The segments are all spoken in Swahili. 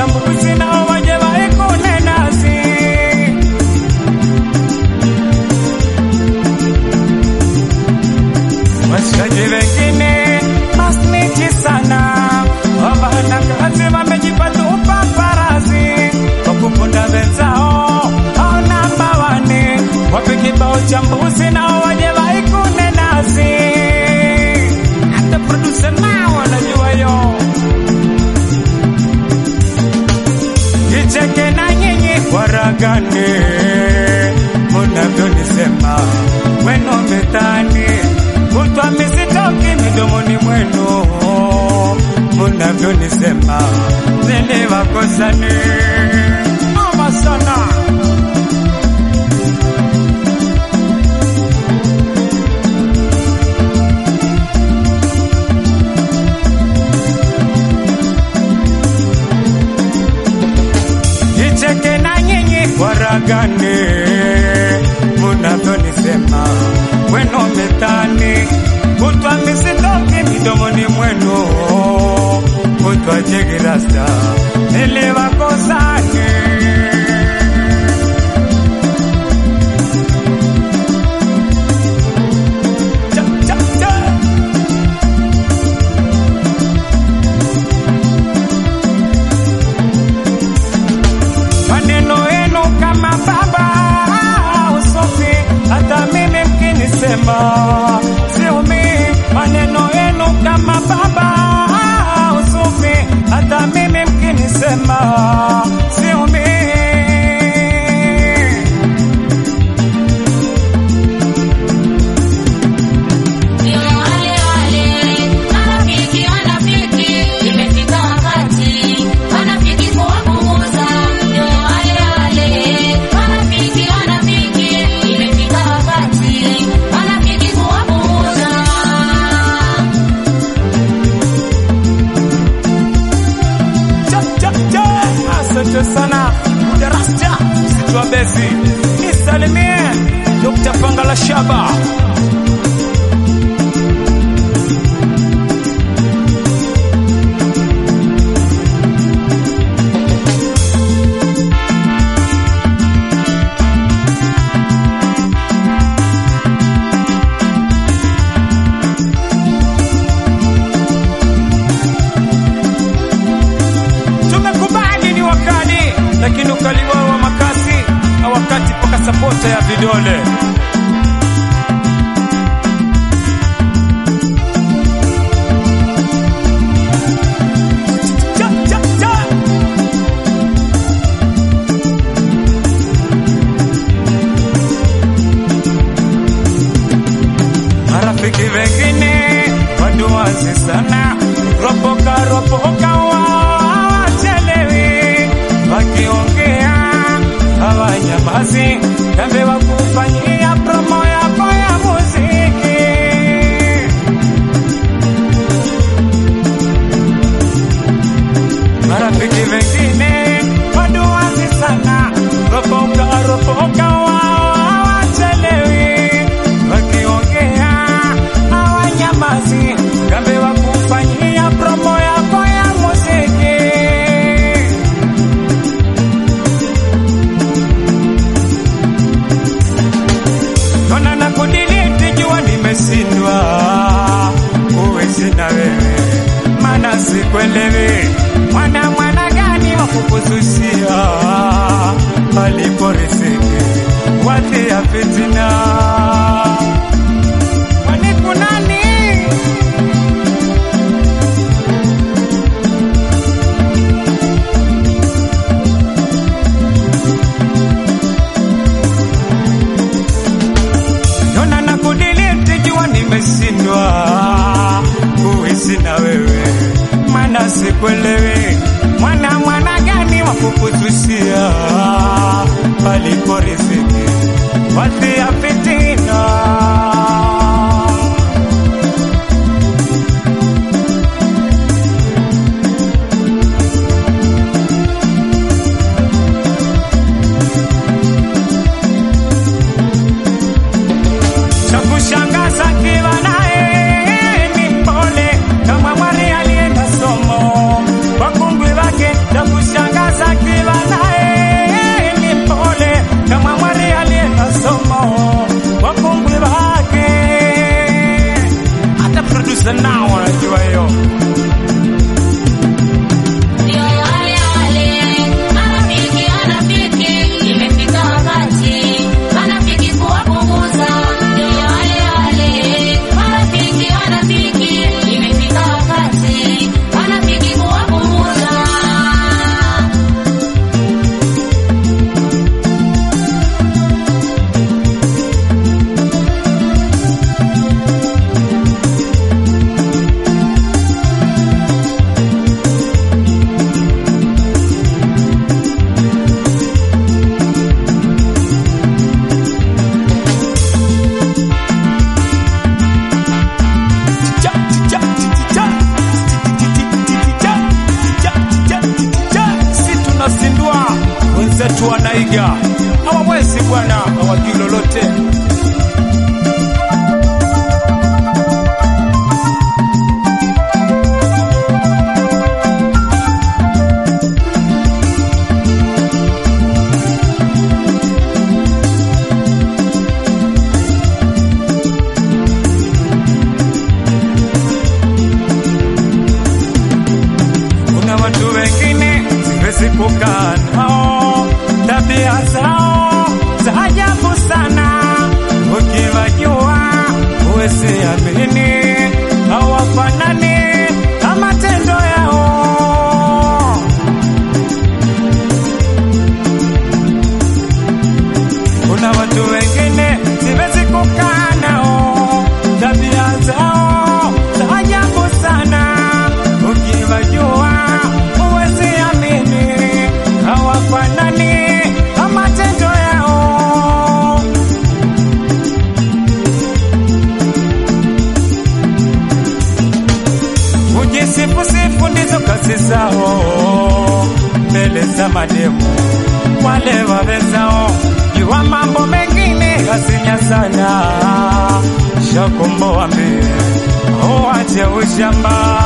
uchambuzi nao waje waikune nasi washikaji wengine masnichi sana wabana kazi wamejipatupa farasi kwa kuponda wenzao au namba wane wape kibao cha mbuzi nao waje waikune nasi hata producer nao wanajua yo kicheke na nyinyi waragane munavyonisema mweno metani kutwa misitoki midomoni mwenu munavyonisema nene wakosane ama sana nicheke na nyinyi waragane munavyonisema mweno metani kutwa misitoki midomoni mwenu kutwa jegirasta ili wakosane Cha, cha, cha. maneno yenu kama baba usofi, hata mimi mkinisema siumi. Maneno yenu kama baba usofi, hata mimi mkinisema siumi. Ndio wale wale marafiki wanafiki, imefika wakati wanafiki kuwapunguza. Ndio wale wale marafiki wanafiki, imefika wakati wanafiki kuwapunguza. Cha, cha, cha. Asante sana Darasta Sitwa Besi, nisalimie Dr. Pangala Shaba. Tumekubali ni wakali, lakini ukali wao wa makasi na wakati paka sapota ya vidole. Cha, cha, cha. marafiki wengine waduwazi sana, ropoka ropoka wawachelewi, wakiongea hawanyamazi, kambe wakufanyia promo yako ya muziki. marafiki wengine waduwazi sana, ropoka ropoka wawachelewi, wakiongea hawanyamazi, kambe wakufanyia promo yako ya muziki. Nona na kudiliti jua nimeshindwa kuishi na wewe, mana sikuelewi mwana mwana gani wa kukuzushia palipo riziki watia fitina kwani kunani Nona na kudiliti jua nimeshindwa kuishi na wewe, mana sikuelewi mwana mwana gani wa kukuzushia palipo riziki watia fitina. cha kushangaza kiwa naye ni mpole kama mwari alienda somo wakungwi wake cha kushangaza tunasindua, wenzetu wanaiga, hawawezi bwana, hawajui lolote. Kuna watu wengine siwezi kukaa nao, tabia zao za ajabu sana. Ukiwajua huwezi amini, hawafanani na matendo yao. Kuna watu wengine siwezi kukaa nao, tabia zao za ajabu sana. Ukiwajua huwezi amini, hawafanani na matendo yao. Kujisifusifu ndizo kazi zao mbele za mademu wale wawezao jua mambo mengine hasinya sana shakombo wambie uwache ushamba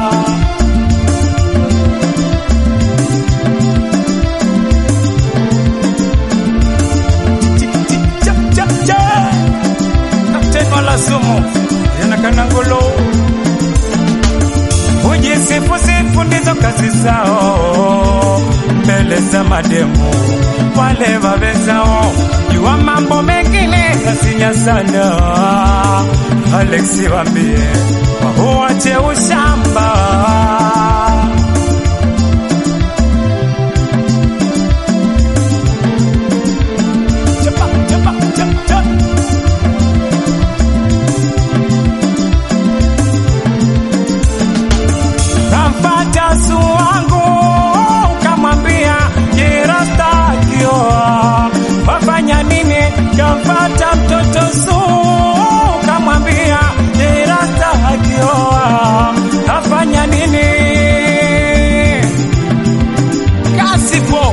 Kapteni wala sumu yanakanangolo Hujisifusifu ndizo kazi zao mbele za mademu wale wawezao jua mambo mengine yasinya sana. Alexi wambie wahuache ushamba. Chapa, chapa, chapa, chapa. Kamfata su wangu kamwambia jirasta akioa wafanya nini? Kamfata mtoto su kamwambia jirasta akioa afanya nini? Kasipo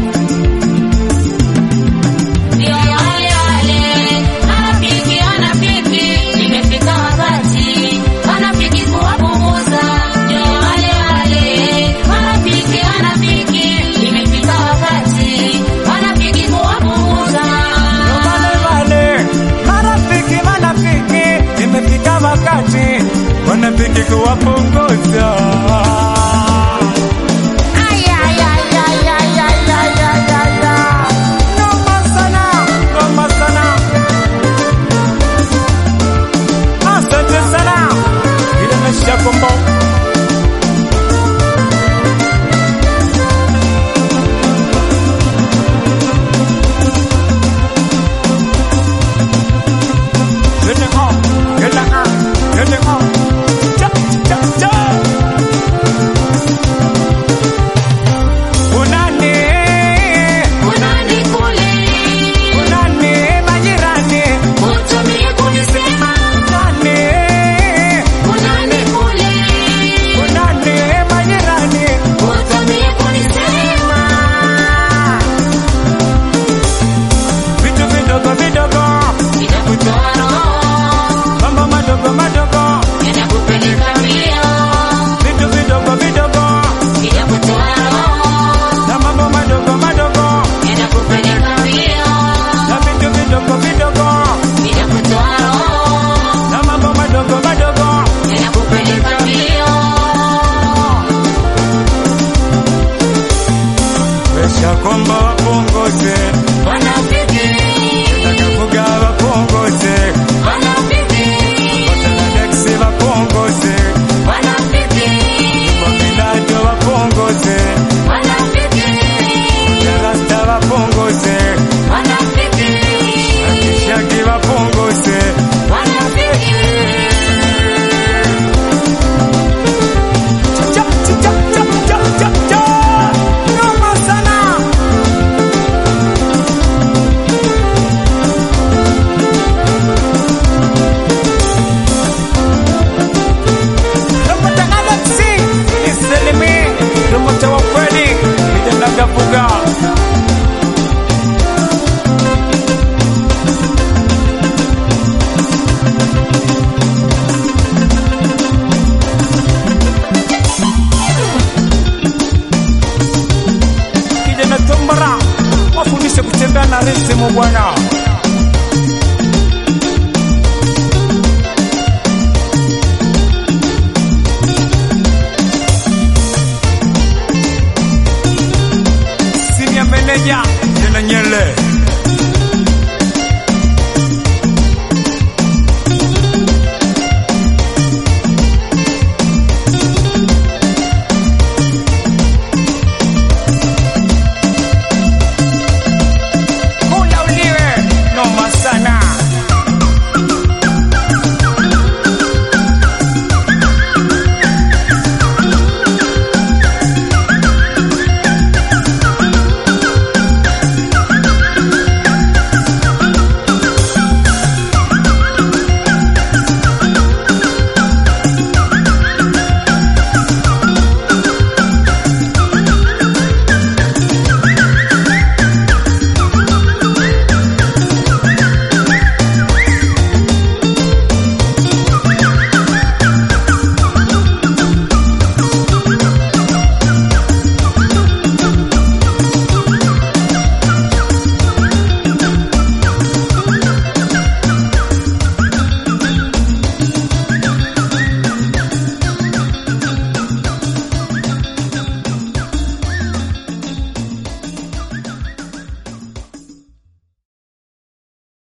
Ndio wale wale marafiki wanafiki, imefika wakati wanafiki kuwapunguza. Ndio wale wale marafiki wanafiki, imefika wakati wanafiki kuwapunguza. wale wale marafiki marafiki, imefika wakati wanafiki kuwapunguza. Ay, ay, ay, ay, ay, ay, ay, ay, ay, ay. Noma sana, noma sana. Asante sana. Ile mesha kombo. Get it on, get it on, get it on. Cha, cha, cha. Unani, Unani kule, unani majirani, utumie kunisema. unani, Unani kule, unani majirani. utumie kunisema. Vitu vidogo vidogo, Nitakutoa roho, mambo madogo madogo, nitakupeleka mbio. vitu vidogo vidogo, Nitakutoa roho, na mambo madogo madogo, nitakupeleka mbio. na vitu vidogo vidogo, Nitakutoa roho, na mambo madogo madogo. nitakupeleka mbio. Wesha komba wapunguze, Wanafiki, nataka kugawa wapunguze, wanafiki, watana Dexi wapunguze, wanafiki, kwa Milado wapunguze, wanafiki, Rasta wapunguze, wanafiki, Akishagi wapunguze. wanafiki. Cha, cha, cha, cha, cha, cha, cha. Noma sana. na risimu bwana. Senior manager Jena Nyele